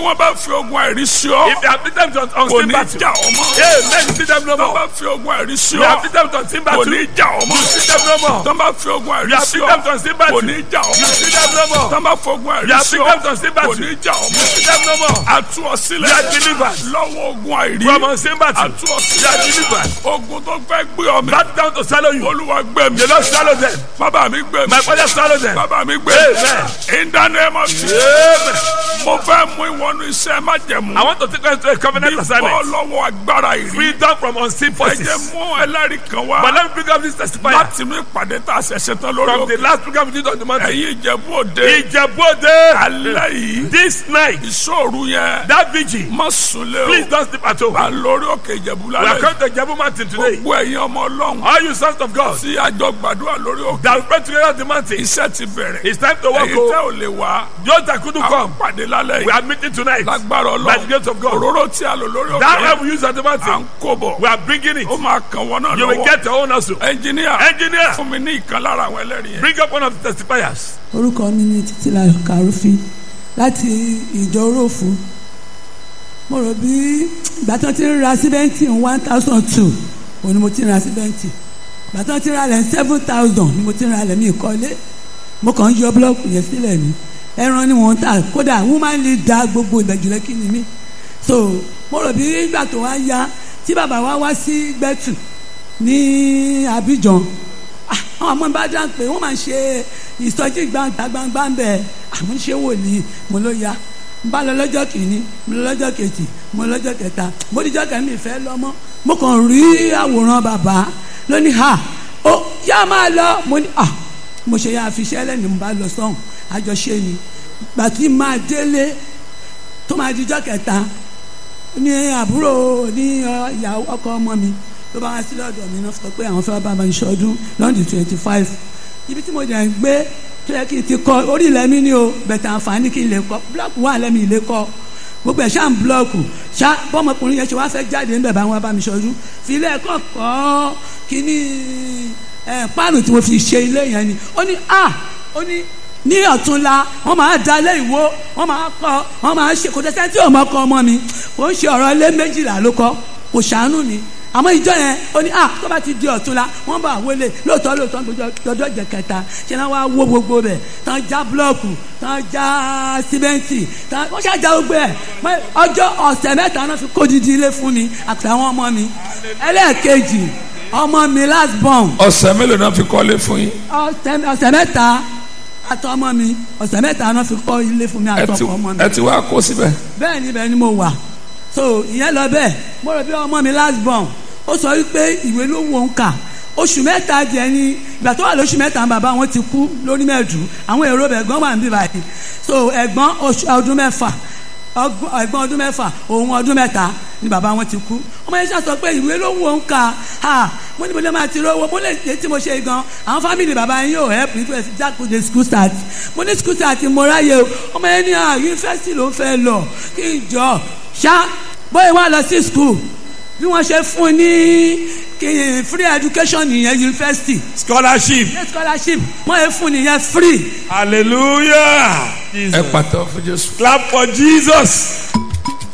wọ́n bá fi ogun àìrí sí ọ If they have beaten them kò on unseen ní battle, jà ọmọ amen. You see them no tó bá more. fi ogun àìrí sí You have ọ beaten them on unseen kò battle. ní You jà ọmọ see them no more. tó bá fi ogun àìrí You have sí beaten them ọ on unseen kò battle. ní jà You ọmọ see them no more. tó bá fi ogun àìrí You have sí beaten ọ them on unseen kò battle. ní You jà ọmọ see them no more. àtú ọ sílẹ̀ You are delivered. lọ́wọ́ ogun àìrí From unseen battle. àtú ọ You are sílẹ̀ delivered. ogun tó fẹ́ gbé ọ mi Back down to swallow you. olúwa gbé mi The Lord swallow them. bàbá mi gbé mi My father swallow them. bàbá mi gbé Amen. mi in the name of Jesus Amen. mo fẹ́ mú ìwọ́nù iṣẹ́ májẹ̀mú I want to take us to a covenant bọ́ assignment. lọ́wọ́ agbára ìrí Freedom from unseen ẹ forces. jẹ́ mú ẹlẹ́rìí kan wá But let me bring up this testifier. láti inú ìpàdé tá a ṣẹ̀ṣẹ̀ tán lórí From the òkè last program we did on the mountain. ẹ̀yin ìjẹ̀bú òde Ìjẹ̀bú-Òde. alẹ́ yìí This night, ìṣòro yẹn that vigil, má sunlé o please don't sleep at home. wà lórí òkè ìjẹ̀bú We are lálẹ́ coming to Ìjẹ̀bú mountain today. gbogbo ẹ̀yin ọmọ ọlọ́run All you sons of God tí àjọ gbàdúrà lórí òkè that will pray together on the mountain. iṣẹ́ ti bẹ̀rẹ̀ It's time to walk ẹ̀yin tẹ́ home. ò lè wá Those that couldn't a come, pàdé lálẹ́ we yìí are meeting tonight. lágbára By the grace ọlọ́run of God. òróró tí a lò lórí That òkè help we use at the à ń mountain, kó bọ̀ we are bringing it. ó máa kàn wọ́n náà You will lọ́wọ́ get your own also. ẹnjìníà Engineer, fún mi ní ìkan lára àwọn ẹlẹ́rìí yẹn. bring up one of the testifiers. orúkọ mi ni títílayọ̀ kàrúfin láti ìjọ róòfù mo rò bí ìgbà tí wọ́n ti ń ra síbẹ́ǹtì one thousand two òun ni mo ti ń ra síbẹ́ǹtì ìgbà tí wọ́n ti ń ra lẹ̀ seven thousand ni mo ti ń ra lẹ̀ mí ìkọ́lé mo kàn ń yọ búlọ́ọ̀kù yẹn sílẹ̀ ni ẹran ni wọ́n ń tà kódà woman lè da gbogbo ìbẹ̀jùlẹ̀ kí ni mí so mo rò bí ìgbà tó wá yá tí bàbá wa wá sí gbẹ́tù ní Abidjan Ah, àwọn ọmọ bá dá pé wọ́n máa ń ṣe ìsọjí gbangba gbangba ń bẹ̀ àwọn ṣé wòlíì mo ló ya n bá lọ lọ́jọ́ kìíní mo lọ lọ́jọ́ kejì mo lọ lọ́jọ́ kẹta mo díjọ́ kẹ́mi ìfẹ́ lọ́mọ́ mo kàn rí àwòrán bàbá lónìí ha ó yá máa lọ mo ní ah mo ṣe yá àfiṣẹ́ lẹ́nu mo bá lọ sọ́hùn àjọṣe ni gbàtí máa délé tó máa díjọ́ kẹta ní àbúrò ní ọ, ìyàwó ọkọ ọmọ mi ló bá wá sí lọ́dọ̀ mi náà sọ pé àwọn fẹ́ bá mi ṣọdún lọ́ndì twenty five ibi tí mo dẹ̀ ń gbé tó yẹ kí n ti kọ́ orí ilẹ̀ mi ni o bẹ̀tẹ̀ àǹfààní kí n lè kọ́ búlọ́ọ̀kù wà lẹ́mi ilé kọ́ gbogbo ẹ̀ ṣáà ń búlọ́ọ̀kù ṣá bọ́mọkùnrin yẹn ṣe wá fẹ́ jáde ńbẹ̀ bá wọn bá mi ṣọdún fi ilé ẹ̀kọ́ kọ́ kíní ẹ̀ páànù tí mo fi ṣe ilé yẹn ni ó ní a ó ní ní ọ̀túnla wọ́n máa da ilé ìwó wọ́n máa kọ́ wọ́n máa ṣe kò tẹ́tẹ́ tí ọmọ kọ́ ọmọ mi kò ń ṣe ọ̀rọ̀ ilé méjìlá ló kọ́ kò ṣàánú ni àmọ́ ìjọ yẹn ó ní ah tó bá ti di ọ̀túnla wọ́n bá wọlé lóòótọ́ lóòótọ́ gbọdọ̀ jẹ kẹta ṣe náà wá wó gbogbo bẹ̀ tán já búlọ́ọ̀kù tán já símẹ́ǹtì tán wọ́n ṣáà já gbogbo ẹ̀ mọ́ ọjọ́ ọ̀sẹ̀ mẹ́ta náà fi kó didi ilé fún mi àtàwọn ọmọ mi ẹlẹ́ẹ̀kejì ọmọ mi last born ọ̀sẹ̀ mélòó náà fi kọ́lé fún yín ọ̀sẹ̀ ọ̀sẹ̀ mẹ́ta àtọ ọmọ mi ọ̀sẹ̀ mẹ́ta náà fi kọ́ ilé fún mi ẹ ti àtọkọ ọmọ mi ẹ ti wá kó síbẹ̀ bẹ́ẹ̀ ni bẹ́ẹ̀ ni mo wà so ìyẹn lọ bẹ́ẹ̀ mo rò bí ọmọ mi last born ó sọ wípé ìwé ló wò ń kà oṣù mẹ́ta jẹ́ ní ìgbà tó wà lóṣù mẹ́ta bàbá wọn ti kú lórí mẹ́ẹ̀dù àwọn èrò bẹ̀ gbọ́n wà ń bí báyìí so ẹ̀gbọ́n oṣù ọdún mẹ́fà ọgbọ́n ẹ̀gbọ́n ọdún mẹ́fà òun ọdún mẹ́ta ni bàbá wọn ti kú ọmọ yẹn sọ pé ìwé ló wò ń kà ha mo ní mo lè máa ti rówó mo lè ṣe tí mo ṣe gan àwọn fámìlì bàbá yín yóò help me to jákèjì school start mo ní school start mo ráyè o ọmọ yẹn ní à yunifásitì ló ń fẹ́ lọ kí n jọ ṣá bóyá wà lọ sí school bí wọ́n ṣe fún un ní kí free education nìyẹn yunifásitì Scholarship. ní scholarship wọ́n yẹ fún nìyẹn free Hallelujah. ẹ Jesus. pàtó fún Jésù. Clap for Jesus.